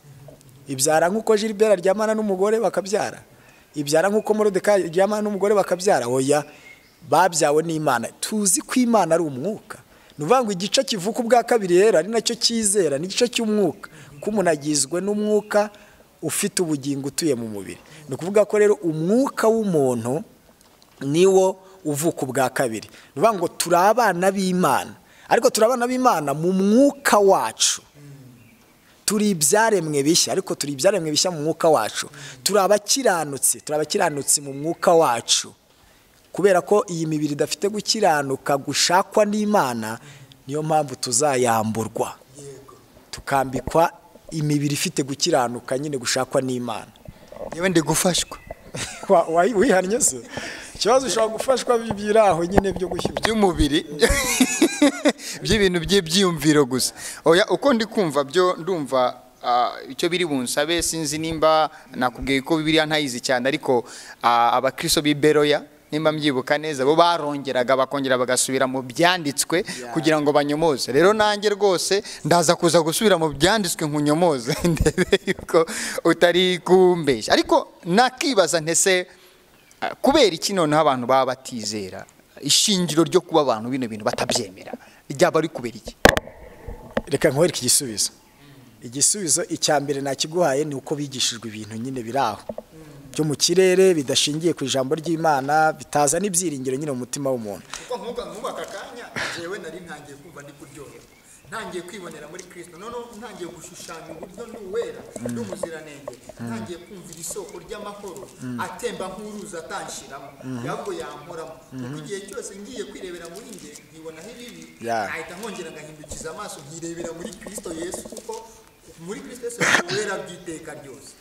S1: ibyara nk'uko Gilbert aryamana n'umugore bakabyara ibyara nk'uko Moridekayi aryamana n'umugore bakabyara oya babyawe n'imana tuzi ko imana ari umwuka ni ukuvuga ngo igice kivuka ubwa kabiri rero ari nacyo cyizera ni igice cy'umwuka ko umuntu agizwe n'umwuka ufite ubugingo utuye mu mubiri ni ukuvuga ko rero umwuka w'umuntu niwo uvuka ubwa kabiri ni ukuvuga ngo turi abana b'imana ariko turi abana b'imana mu mwuka wacu turi ibyaremwe bishya ariko turi ibyaremwe bishya mu mwuka wacu turi abakiranutsi turi abakiranutsi mu mwuka wacu kubera ko iyi mibiri idafite gukiranuka gushakwa n'imana niyo mpamvu tuzayamburwa tukambikwa imibiri ifite gukiranuka nyine gushakwa n'imana
S2: yewe ndi gufashwa
S1: Wa- wayi- wihannye se ikibazo ushobora gufashwa bi- biri aho nyine byo gushyushya
S2: by'umubiri by'ibintu by'ibyiyumviro gusa oya uko ndi kumva byo ndumva ah, icyo biri bunsabe sinzi nimba nakubwiye ko bibiliya ntayizi cyane ariko ah, abakristo b'i beroya nimba mbyibuka neza bo barongeraga bakongera bagasubira mu byanditswe kugira ngo banyomoze rero nanjye rwose ndaza kuza gusubira mu byanditswe nkunyomoze ndebe yuko utari kumbeshya ariko nakibaza ntese Ah, kubera iki noneho abantu baba batizera ishingiro ryo kuba abantu bino bintu batabyemera ryaba ari kubera iki
S1: reka nkwereke igisubizo igisubizo icya mbere nakiguhaye ni uko bigishijwe ibintu nyine biri aho byo mu kirere bidashingiye ku ijambo ry'imana bitazana ibyiringiro nyine mu mutima w'umuntu
S2: nk'ubu aka kanya jewe nari ntangiye kumva ndi kuryoha ntangiye kwibonera muri kirisito noneho ntangiye gushushanya uburyo ni uwera ni umuziranenge ntangiye kumvira isoko ry'amahoro atemba nk'uruzi atanshiramo ahubwo yankoramo kuko igihe cyose ngiye kwirebera muri njye nkibonaho ibibi
S1: Yeah.
S2: nahita nkongera ngahindukiza amaso nkirebera muri kirisito yesu kuko muri kirisito yesu ni uwera bw'iteka ryose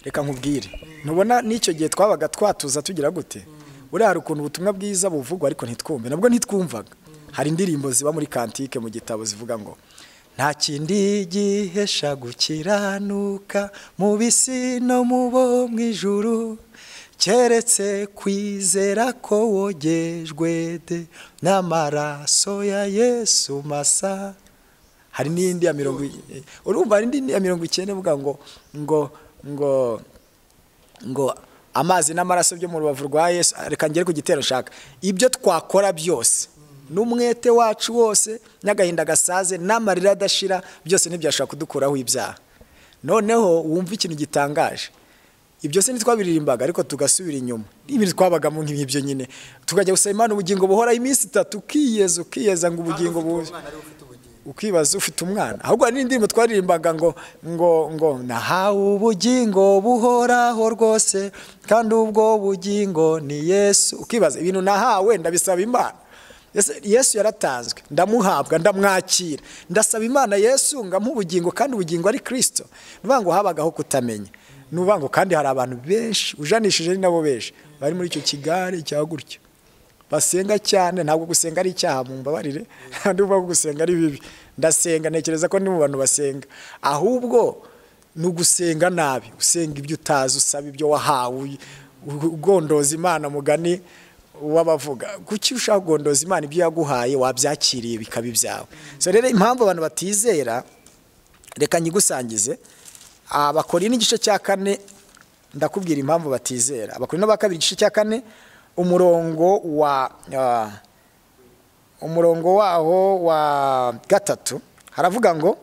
S1: reka nkubwire ntubona n'icyo gihe twabaga twatuza tugira gute buriya hari ukuntu ubutumwa bwiza buvugwa ariko ntitwumve nabwo ntitwumvaga hari indirimbo ziba muri kantike mu gitabo zivuga ngo nta kindi gihesha gukiranuka mu bisi no mu bo mu ijuru keretse kwizera ko wogejwe de n'amaraso ya yesu masa hari n'indi ya mirongo i- urumva hari n'indi ya mirongo icyenda ivuga ngo ngo ngo ngo amazi n'amaraso byo mu rubavu rwa yesu reka ngere ku gitero nshaka ibyo twakora byose n'umwete wacu wose n'agahinda gasaze n'amarira adashira byose ntibyashobora kudukuraho ibyaha noneho wumva ikintu gitangaje ibyo se ntitwabiririmbaga ariko tugasubira inyuma ibintu twabagamo nk'ibyo nyine tukajya gusaba imana ubugingo buhoraho iminsi itatu ukiyeza ukiyeza ngo ubugingo buze ukibaza ufite umwana ahubwo hari n'indirimbo twaririmbaga ngo ngo ngo nahawe ubugingo buhoraho rwose kandi ubwo bugingo ni yesu ukibaza ibintu nahawe ndabisaba imana Ese yesu yaratanzwe ndamuhabwa ndamwakira ndasaba imana yesu ngamuha ubugingo kandi ubugingo ari kirisito nuvuga ngo habagaho kutamenya ni ngo kandi hari abantu benshi ujanishije ni nabo benshi bari muri icyo kigare cya gutyo basenga cyane ntabwo gusenga ari icyaha mu mbabarire kandi uvuga ko gusenga ari bibi ndasenga ntekereza ko ni mu bantu basenga ahubwo ni ugusenga nabi usenga ibyo utazi usaba ibyo wahawe ugondoza imana mugani wabavuga kuki ushaka kugondoza imana ibyo yaguhaye wabyakiriye bikaba ibyawe so rero impamvu abantu batizera reka nyigusangize abakora n'igice cya kane ndakubwira impamvu batizera abakora n'aba kabiri igice cya kane umurongo wa umurongo waho wa gatatu haravuga ngo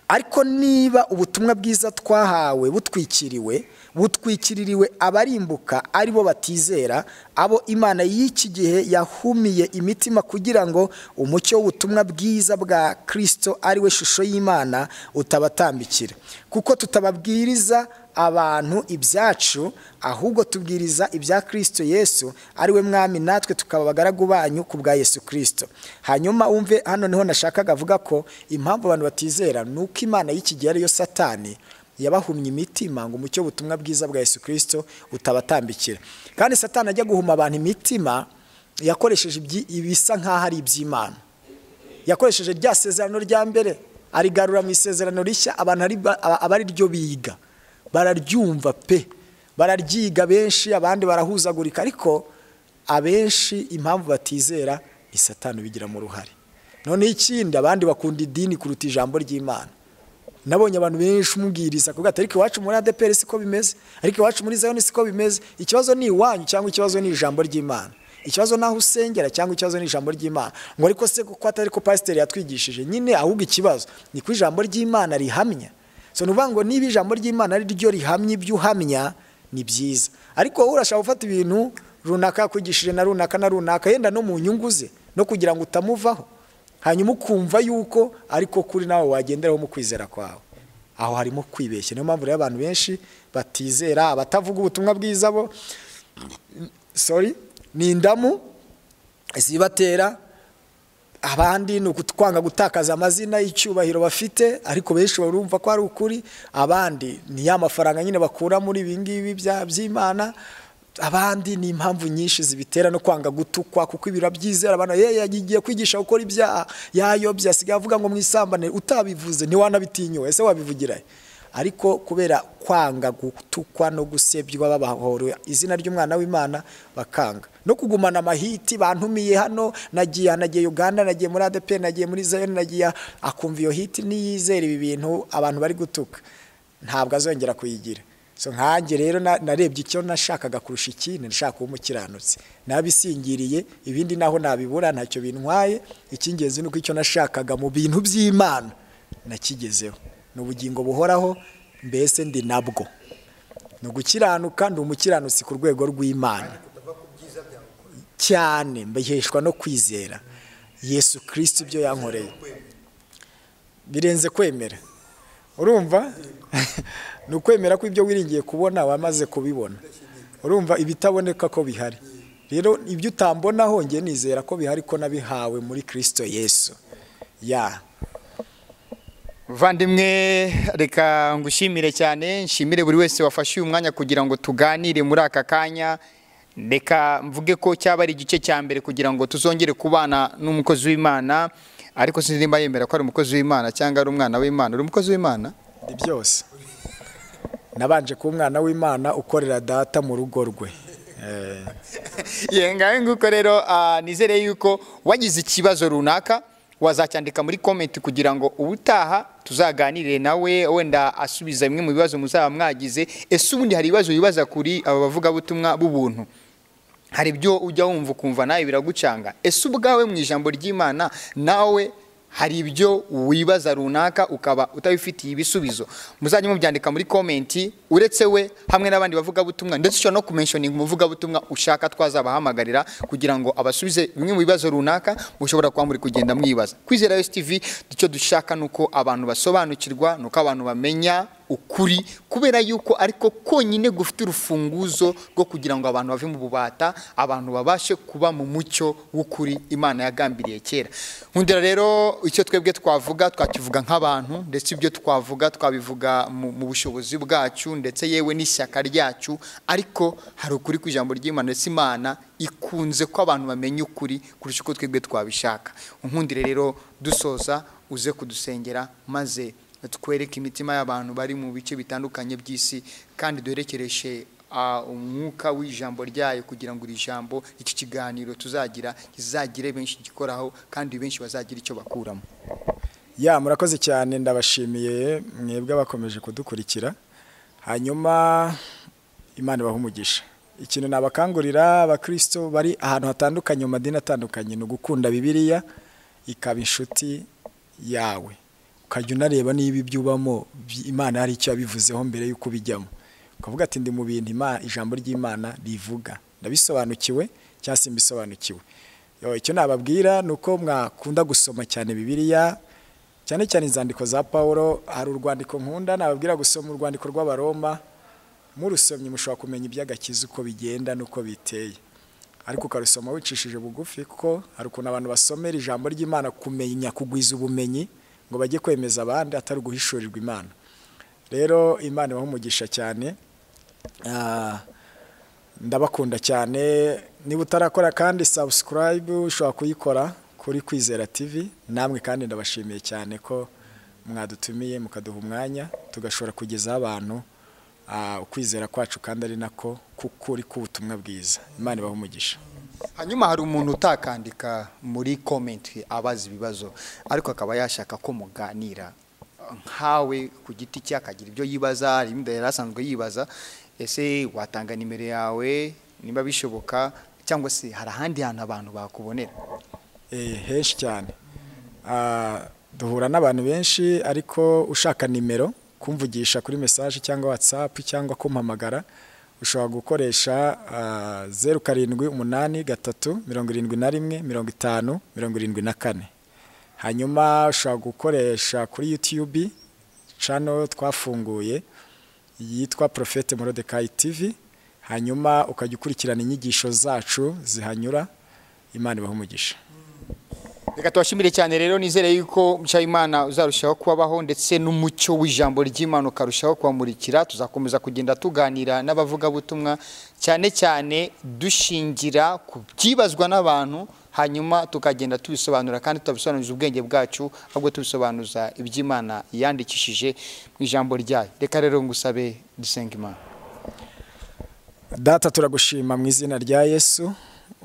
S1: ariko niba ubutumwa bwiza twahawe butwikiriwe butwikiririwe abarimbuka ari bo batizera abo imana y'iki gihe yahumiye imitima kugira ngo umucyo w'ubutumwa bwiza bwa kirisito ari we shusho y'imana utabatambikira kuko tutababwiriza abantu ibyacu ahubwo tubwiriza ibya kirisito yesu ari we mwami natwe tukaba abagaragu banyu ku bwa yesu kirisito hanyuma wumve hano niho nashakaga avuga ko impamvu abantu batizera ni uko imana y'iki gihe ariyo satani yabahumye imitima ngo umucyo ubutumwa bwiza bwa yesu kirisito utabatambikira kandi satani ajya guhuma abantu imitima yakoresheje ibisa nk'aho ari iby'imana yakoresheje rya sezerano rya mbere arigarura mu isezerano rishya abantu aba ari ryo biga bararyumva pe bararyiga benshi abandi barahuzagurika ariko abenshi impamvu batizera ni satani ubigiramo uruhare noneho ikindi abandi bakunda idini kuruta ijambo ry'imana nabonye abantu benshi umubwiriza kuko ariko iwacu muri adeperi siko bimeze ariko iwacu muri zayoni siko bimeze ikibazo ni iwanyu cyangwa ikibazo ni ijambo ry'imana ikibazo naho usengera cyangwa ikibazo ni ijambo ry'imana ngo ariko se kuko atari ko pasiteri yatwigishije nyine ahubwo ikibazo ni ko ijambo ry'imana rihamya so ni ngo niba ijambo ry'imana ari ryo rihamya ibyo uhamya ni byiza ariko wowe urashaka gufata ibintu runaka yakwigishije na runaka na runaka yenda no mu nyungu ze no kugira ngo utamuvaho hanyuma ukumva yuko ariko kuri nawe wagenderaho mu kwizera kwawe aho harimo kwibeshya niyo mpamvu rero abantu benshi batizera abatavuga ubutumwa bwiza bo sori ni indamu zibatera abandi ni ukutwanga gutakaza amazina y'icyubahiro bafite ariko benshi barumva ko ari ukuri abandi ni ya mafaranga nyine bakura muri ibi ngibi by'imana abandi ni impamvu nyinshi zibitera no kwanga gutukwa kuko ibiro byizera abantu ye yagiye kwigisha gukora ibyaha yayobye asigaye avuga ngo mwisambane utabivuze ntiwanabitinyuwe ese wabivugira ariko kubera kwanga gutukwa no gusebywa babahorera izina ry'umwana w'imana bakanga no kugumana amahiti bantumiye hano nagiye nagiye uganda nagiye muri adepe nagiye muri zayoni nagiye akumva iyo hiti niyizera ibi bintu abantu bari gutuka ntabwo azongera kuyigira nkange rero narebye icyo nashakaga kurusha ikindi nashaka kuba umukiranutsi nabisingiriye ibindi naho nabibura ntacyo bintwaye icy'ingenzi ni uko icyo nashakaga mu bintu by'imana nakigezeho ni ubugingo buhoraho mbese ndi nabwo ni ugukiranuka ndi umukiranutsi ku rwego rw'imana cyane mbiheshwa no kwizera yesu kirisiti ibyo yankoreye birenze kwemera urumva ni ukwemera ko ibyo wiringiye kubona wamaze kubibona urumva ibitaboneka ko bihari rero ibyo utambona hongeye nizera ko bihari ko nabihawe muri kirisito yesu ya
S2: Vandimwe reka ngushimire cyane nshimire buri wese wafashe uyu mwanya kugira ngo tuganire muri aka kanya reka mvuge ko cyaba ari igice cya mbere kugira ngo tuzongere kubana n'umukozi w'imana ariko sinzi nimba yemera ko ari umukozi w'imana cyangwa ari umwana w'imana uri umukozi w'imana
S1: ni byose nabanje kuba umwana w'imana ukorera data mu rugo rwe
S2: ngaho nguko rero nizere yuko wagize ikibazo runaka wazacyandika muri komenti kugira ngo ubutaha tuzaganire nawe wenda asubiza bimwe mu bibazo muzaba mwagize ese ubundi hari ibibazo wibaza kuri aba bavugabutumwa b'ubuntu hari ibyo ujya wumva ukumva nawe biragucanga ese ubwawe mu ijambo ry'imana nawe hari ibyo wibaza runaka ukaba utabifitiye ibisubizo muzajya mubyandika muri komenti uretse we hamwe n'abandi bavugabutumwa ndetse ushobora no kumenshoninga umuvugabutumwa ushaka twazabahamagarira kugira ngo abasubize bimwe mu bibazo runaka mushobora kuba muri kugenda mwibaza kwizera wesitivi icyo dushaka ni uko abantu basobanukirwa ni uko abantu bamenya ukuri kubera yuko ariko konyine gufite urufunguzo rwo kugira ngo abantu bave mu bubata abantu babashe kuba mu mucyo w'ukuri imana yagambiriye kera nkundira rero icyo twebwe twavuga twakivuga nk'abantu ndetse ibyo twavuga twabivuga mu mu bushobozi bwacu ndetse yewe n'ishyaka ryacu ariko hari ukuri ku ijambo ry'imana ndetse imana ikunze ko abantu bamenya ukuri kurusha uko twebwe twabishaka nkundire rero dusoza uze kudusengera maze twereke imitima y'abantu bari mu bice bitandukanye by'isi kandi duherekereshe ah, umwuka w'ijambo ryayo kugira ngo iri jambo iki kiganiro tuzagira kizagire benshi gikoraho kandi benshi bazagira icyo bakuramo
S1: ya murakoze cyane ndabashimiye mwebwe abakomeje kudukurikira hanyuma imana ibaha umugisha ikintu nabakangurira abakristo bari ahantu hatandukanye mu madini atandukanye ni ugukunda bibiliya ikaba inshuti yawe ukajya unareba niba ibyo ubamo bi- imana hari icyo yabivuzeho mbere y'uko ubijyamo ukavuga ati ndi mu bintu Ima- ijambo ry'imana rivuga ndabisobanukiwe cyangwa se mbisobanukiwe Yo, icyo nababwira ni uko mwakunda gusoma cyane bibiliya cyane cyane inzandiko za paul hari urwandiko nkunda nababwira gusoma urwandiko rw'abaroma murusomye mushobora kumenya iby'agakiza uko bigenda n'uko biteye ariko ukarusoma wicishije bugufi kuko hari ukuntu abantu basomera ijambo ry'imana kumenya kugwiza ubumenyi ngo bajye kwemeza abandi atari uguhishurirwa imana rero imana ibaha umugisha cyane Ah, ndabakunda cyane niba utarakora kandi sabusikarayibu ushobora kuyikora kuri kwizera tv namwe kandi ndabashimiye cyane ko mwadutumiye mukaduha umwanya tugashobora kugezaho abantu ah, ukwizera kwacu kandi ari nako kukuri k'ubutumwa bwiza imana ibahe umugisha
S2: hanyuma hari umuntu utakandika muri komenti abaza ibibazo ariko akaba yashaka ko muganira nkawe ku giti cye akagira ibyo yibaza hari ibindi yari asanzwe yibaza ese watanga nimero yawe niba bishoboka cyangwa se hari ahandi hantu abantu bakubonera
S1: Eh, henshi cyane Ah, duhura n'abantu benshi ariko ushaka nimero kumvugisha kuri mesaje cyangwa whatsapp cyangwa kumpamagara ushobora gukoresha ah, zeru karindwi umunani gatatu mirongo irindwi na rimwe mirongo itanu mirongo irindwi na kane hanyuma ushobora gukoresha kuri youtube channel twafunguye yitwa Prophete Morodekayi TV hanyuma ukajya ukurikirana inyigisho zacu zihanyura imana ibahe umugisha
S2: reka tubashimire cyane rero nizere yuko mushayimana uzarushaho kubabaho ndetse n'umucyo w'ijambo ry'imana ukarushaho kubamurikira tuzakomeza kugenda tuganira n'abavugabutumwa cyane cyane dushingira ku byibazwa n'abantu hanyuma tukagenda tubisobanura kandi tutabisobanuza ubwenge bwacu ahubwo tubisobanuza iby'imana yandikishije mu ijambo ryayo reka rero ngusabe dusenga imana
S1: Data turagushima mu izina rya Yesu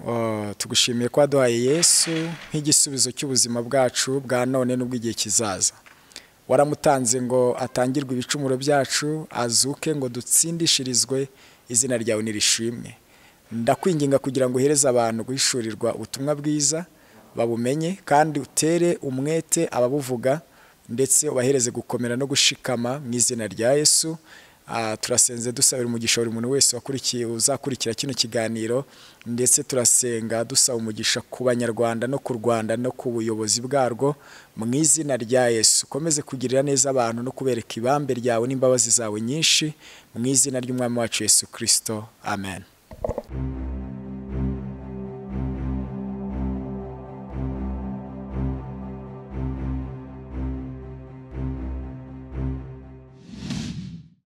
S1: Uh, tugushimiye ko waduhaye Yesu nk'igisubizo cy'ubuzima bwacu bwa none n'ubw'igihe kizaza waramutanze ngo atangirwe ibicumuro byacu azuke ngo dutsindishirizwe izina ryawe nirishimwe ndakwinginga kugira ngo uhereze abantu guhishurirwa ubutumwa bwiza babumenye kandi utere umwete ababuvuga ndetse ubahereze gukomera no gushikama mu izina rya Yesu Ah, turasenze dusabira umugisha buri muntu wese wakurikiye uzakurikira kino kiganiro ndetse turasenga dusaba umugisha ku banyarwanda no ku rwanda no ku buyobozi bwarwo mu izina rya yesu ukomeze kugirira neza abantu no kubereka ibambe ryawe n'imbabazi zawe nyinshi mu izina ry'umwami wacu yesu kirisito amen